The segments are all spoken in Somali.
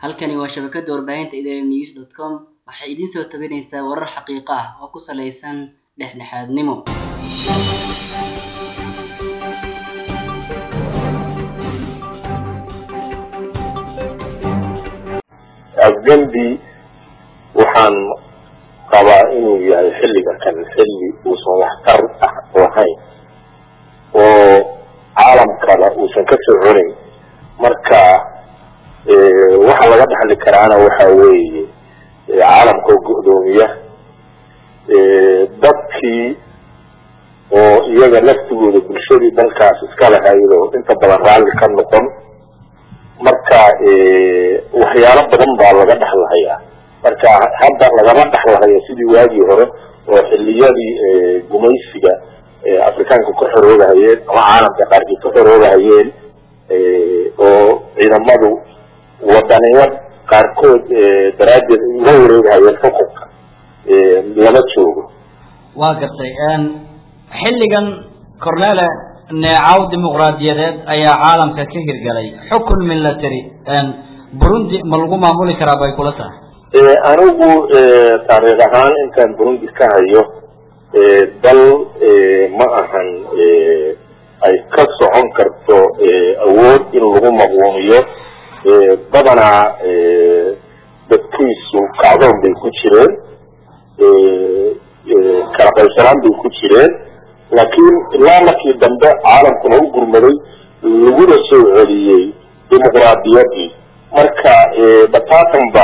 halkani waa shabakada warbaahinta idaaha news dot com waxay idiin soo tabinaysaa warar xaqiiqo ah oo ku saleysan dhexdhexaadnimo afgembi waxaan qabaa inuu yahay xilliga kan xilli uusan waxtar ah lahayn oo caalamkana uusan ka soconayn marka waxa laga dhaxli karaana waxa weeye caalamka oo go-doomiya dadkii oo iyaga laftigooda bulshadii dalkaas iska lahayd oo inta badan raalli ka noqon marka waxyaalo badan baa laga dhexlahayaa marka hadda lagama dhexlahayo sidii waagii hore oo xiliyadii gumaysiga afrikaanka ka xoroogahayeen ama caalamka qaarkii ka xoroogahayeen oo ciidamadu wadaniyad qaarkood daraaddeed uga wareegahayeen xukunka lama joogo waa gartay xilligan cornele neecaw dimuqraadiyadeed ayaa caalamka ka hirgalay xukun military burundi ma lagu maamuli karaa bay kula tahay anigu taariikh ahaan intaan burundi ka hayo dal ma ahan ay ka socon karto awood in lagu maquuniyo badanaa dadkiisu kacdoon bay ku jireen kala qaybsanaan bay ku jireen laakiin ilaa markii dambe caalamkuna u gurmaday laguna soo celiyey dimuqraadiyadii marka bataatan ba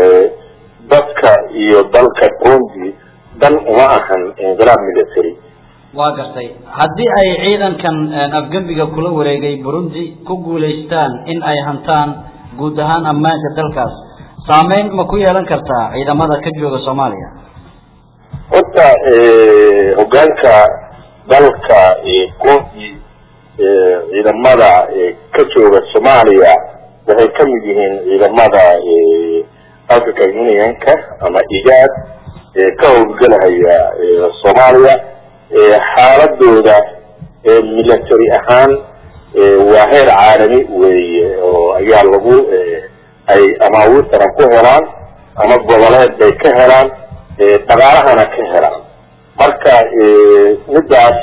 dadka iyo dalka burundi dan uma ahan inqilaab military waa gartay haddii ay ciidankan afgembiga kula wareegay burundi ku guulaystaan in ay hantaan guud ahaan ammaanka dalkaas saameyn ma ku yeelan kartaa ciidamada ka jooga soomaaliya horta hogaanka dalka burundi ciidamada ka jooga soomaaliya waxay ka mid yihiin ciidamada african unionka ama igaad ka howlgelahaya soomaaliya xaaladooda military ahaan waa heer caalami weeye oo ayaa lagu ay amaawiir taran ku helaan ama goboleed bay ka helaan dhaqaalahana ka helaan marka midaas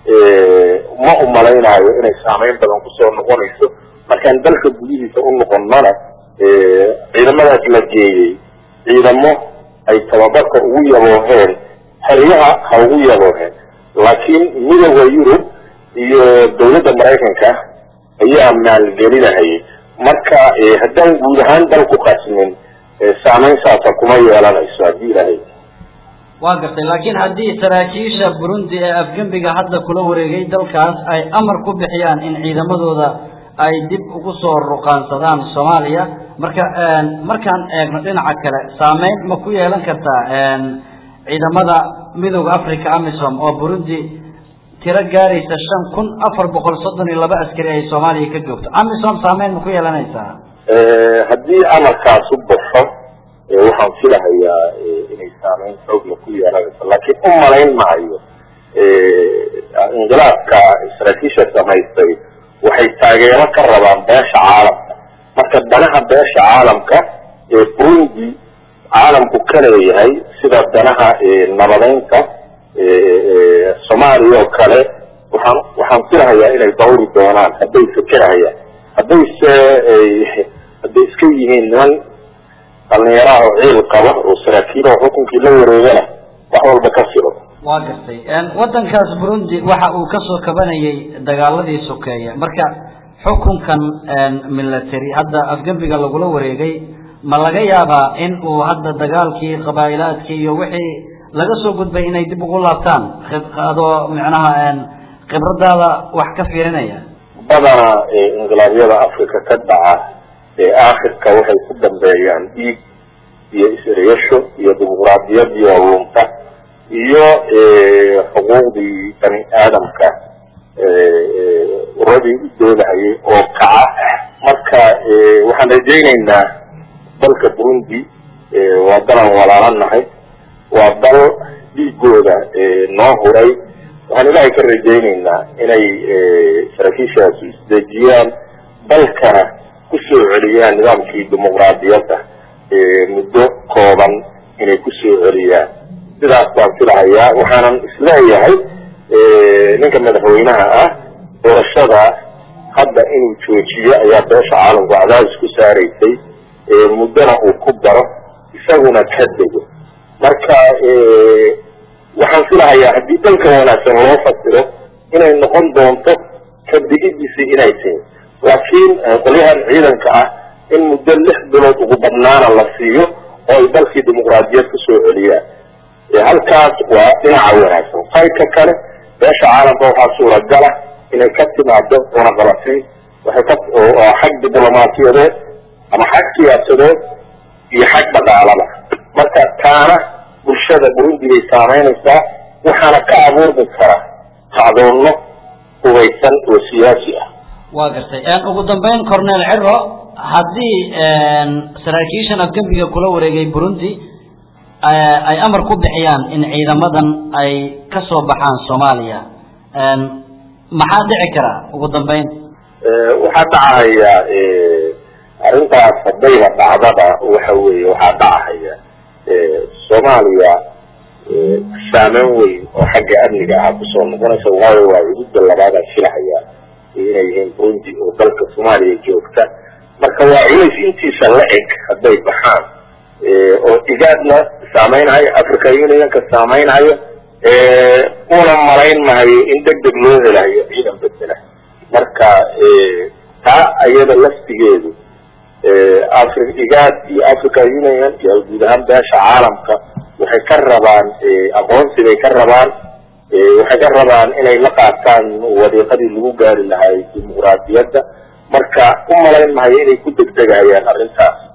ma umalaynayo inay saameyn badan kusoo noqonayso markaan dalka gudihiisa u noqonnana ciidamadaas la geeyey ciidamo ay tababarka ugu yabooheen xeryaha ha ugu yabooheen laakiin midooda yurub iyo dawladda maraykanka ayaa maalgelinahayay marka haddaan guud ahaan dalku qasmin saameyn saasa kuma yeelanayso haddii ilahay waa gartay laakiin haddii saraakiisha burundi ee afgembiga hadda kula wareegay dalkaas ay amar ku bixiyaan in ciidamadooda ay dib ugu soo ruqaansadaan soomaaliya marka markaan eegno dhinaca kale saameyn ma ku yeelan kartaa ciidamada midooda africa amisom oo burundi tiro gaaraysa shan kun afar boqol soddon iyo laba askari ay soomaaliya ka joogto amisom saameyn ma ku yeelanaysaa haddii amarkaas u baxo waxaan filahayaa inay saameyn xoogla ku yeelanayso laakiin u malayn maayo inqilaabka saraakiisha samaystay waxay taageero ka rabaan beesha caalamka marka danaha beesha caalamka ee burundi caalamku ka leeyahay sida danaha nabadeynta soomaaliya oo kale waxaan waxaan filahayaa inay dawri doonaan hadday fekerahayaan haddayse hadday iska yihiin niman dhalinyaraha oo ciil qaba oo saraakiil oo xukunkii la wareegana wax walba ka filo waa gartay waddankaas burundi waxa uu kasoo kabanayay dagaaladii sokeeye marka xukunkan military hadda afgembiga lagula wareegay ma laga yaabaa in uu hadda dagaalkii qabaa'ilaadkii iyo wixii laga soo gudbay inay dib ugu laabtaan adoo micnaha khibradaada wax ka fiirinaya badana inqilaabyada africa ka dhaca aakhirka waxay ku dambeeyaan dhiig iyo is-ereyasho iyo dimuqraadiyadii oo lunta iyo xuquuqdii bani aadamka uradii u doodahayay oo kaca marka waxaan rajaynaynaa dalka burundi waa dalan walaalanahay waa dal dhiigooda noo huray waxaan ilaahay ka rajaynaynaa inay saraakiishaasu isdejiyaan dalkana ku kusoo celiyaan nidaamkii dimuqraadiyadda muddo kooban inay kusoo celiyaan sidaas baan filahayaa waxaanan isleeyahay ninka madaxweynaha ah doorashada hadda inuu joojiyo ayaa beesha caalamku cadaadis ku saaraysay muddona uu ku daro isaguna ka dego marka waxaan filahayaa haddii dhanka wanaagsan loo fasiro inay noqon doonto kadigiddiisi inay tahay laakiin qolyahan ciidanka ah in muddo lix bilood ugu badnaana la siiyo oo ay dalkii dimuqraadiyad kusoo celiyaan halkaas waa dhinaca wanaagsan qaybka kale beesha caalamka waxaa suuragala inay ka timaado cunaqabatayn waxay ka oo xag diblomaasiyadeed ama xag siyaasadeed iyo xag dhaqaalaba marka taana bulshada burundi bay saamaynaysaa waxaana ka abuurmi kara kacdoonno hubaysan oo siyaasi ah waa gartay ugu dambeyn cornel ciro haddii saraakiishan afgembiga kula wareegay burundi ay amar ku bixiyaan in ciidamadan ay ka soo baxaan soomaaliya maxaa dhici kara ugu dambeyn waxaa dhacahaya arrintaas haddayba dhacdaba waxa weeye waxaa dhacahaya soomaaliya saameyn weyn oo xagga amniga ah kusoo noqonaysa waayo waa cududda labaadaan filahayaa inay yihiin burundi oo dalka soomaaliya joogta marka waa culays intiisa la eg hadday baxaan oo igaadna saameynhayo africa unionka saameynhayo una malayn mahayo in deg deg loo helayo ciidan bedela marka taa ayada laftigeedu afri igaad iyo africa union iyo guud ahaan beesha caalamka waxay ka rabaan aqoonsi bay ka rabaan waxay ka rabaan inay la qaataan wadiiqadii lagu gaari lahay dimuqraadiyadda marka u malayn mahayo inay ku degdegayaan arrintaas